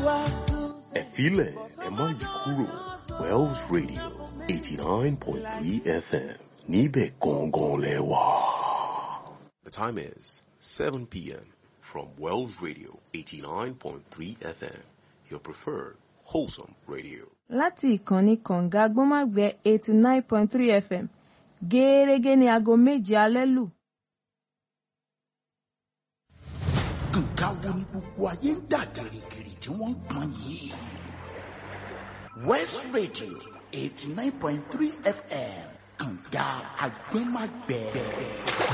ẹ̀fílẹ̀ ẹ má yí kúrò Wells Radio eighty nine point three FM níbẹ̀ gangan lẹ wà. The time is seven p.m. from Wells Radio eighty nine point three FM your preferred wholesome radio. láti ìkànnì kànga gbọ́nmágbẹ́ eighty nine point three fm gẹ́ẹ́rẹ́gẹ́ ní aago méje alẹ́ lù. nǹkan wo ni gbogbo ayé ń dà gìrìgìrì tí wọ́n ń pọn yìí. west radio eighty nine point three fm kànga agbẹ́magbẹ́.